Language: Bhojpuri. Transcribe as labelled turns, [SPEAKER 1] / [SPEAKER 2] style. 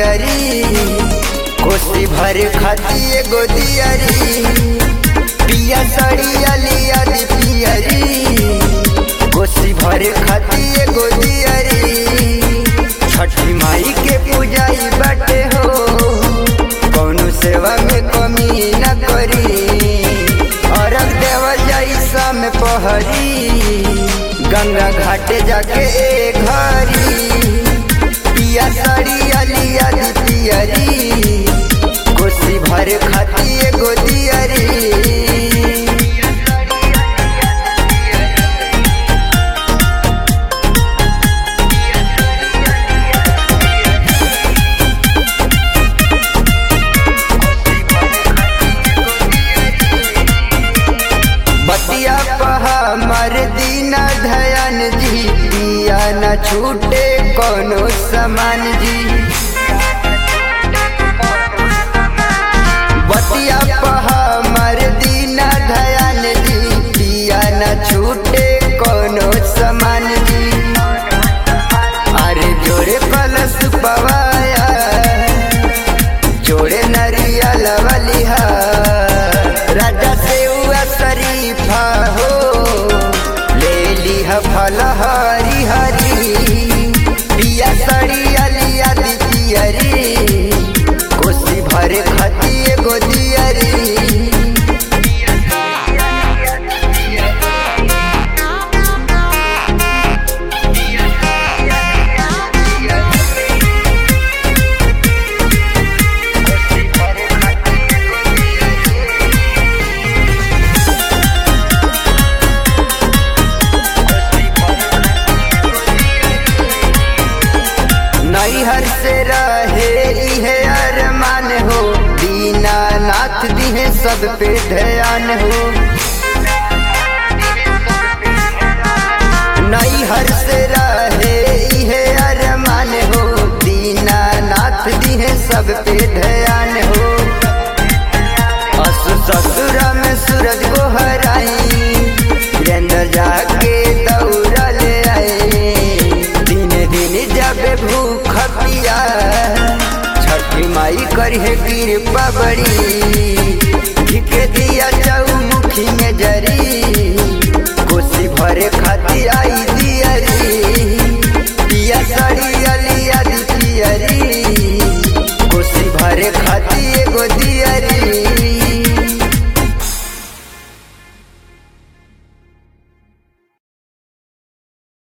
[SPEAKER 1] पियरी कोसी भर खाती एगो दियरी पिया साड़ी अलिया दी पियरी कोसी भर खाती एगो दियरी छठी माई के पूजाई बाटे हो कौनो सेवा में कमी न करी अरग देवल जाई शाम पहरी गंगा घाटे जाके ए घरी पिया साड़ी अलिया दी पियरी कोसी भर खाती एगो दियरी बतिया पहा मर दीना धयन जी पिया न छूटे कोनो समान जी बतिया पहा मर दीना धयन जी पिया न छूटे कोनो समान जी अरे जोड़े कलश पवाया जोड़े नरियल वलिहा राजा से हुआ शरीफा हो ले लिहा फल हरी हरी पिया सड़ी अलिया दी पियरी कोसी भरे खती एगो दियरी नैहर से रहे इहे अरमान हो दीना नाथ दिहे सब पे ध्यान हो नैहर से रहे इहे अरमान हो दीना नाथ दिहे सब पे ध्यान हो असु ससुर में सूरज को हराई वीरेंद्र जाके दौड़ा ले आए दिन दिन जब भूख पिया छठी माई करिए कृपा बड़ी धिके दिया चौमुखी में जरी कोसी भरे खाती आई